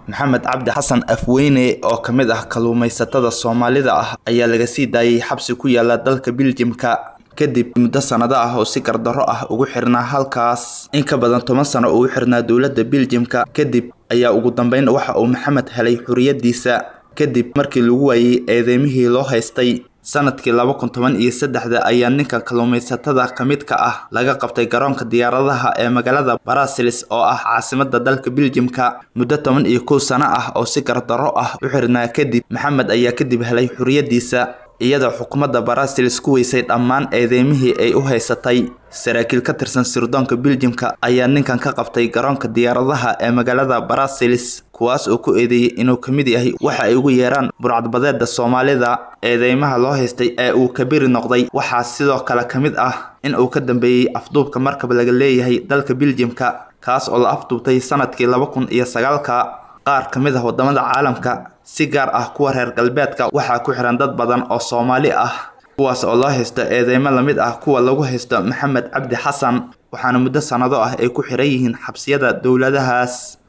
maxamed cabdi xasan afweyne oo ka mid ah kalluumaysatada soomaalida ah ayaa laga sii daayay xabsi ku yaala dalka biljimka kadib muddo sanado ah oo si gardarro ah ugu xirnaa halkaas in ka badan toban sano ugu xirnaa dowladda biljimka kadib ayaa ugu dambeyn waxa uu maxamed helay xuriyadiisa kadib markii lagu waayey eedeymihii loo haystay sanadkii laba kun toban iyo saddexda ayaa ninka kalluumaysatada ka mid ka ah laga qabtay garoonka diyaaradaha ee magaalada barasilis oo ah caasimada dalka biljimka muddo toban iyo kow sano ah oo si gardarro ah u xirnaa kadib maxamed ayaa kadib helay xuriyadiisa iyadoo xukuumadda barasilis ku weysay dhammaan eedeymihii ay u haysatay saraakiil ka tirsan sirdoonka biljimka ayaa ninkan ka qabtay garoonka diyaaradaha ee magaalada barasilis kuwaas oo ku eedeeyey inuu ka mid yahay waxa ay ugu yeeraan burcadbadeeda soomaalida eedeymaha loo haystay ee uu kabiri noqday waxaa sidoo kale ka mid ah in uu ka dambeeyey afduubka markab laga leeyahay dalka biljimka kaas oo la afduubtay sanadkii laba kun iyo sagaalka qaar ka mid ah wadamada caalamka si gaar ah kuwa reer galbeedka waxaa ku xiran dad badan oo soomaali ah kuwaas oo loo haysto eedeymo lamid ah kuwa lagu haysto maxamed cabdi xasan waxaana muddo sanado ah ay ku xiran yihiin xabsiyada dowladahaas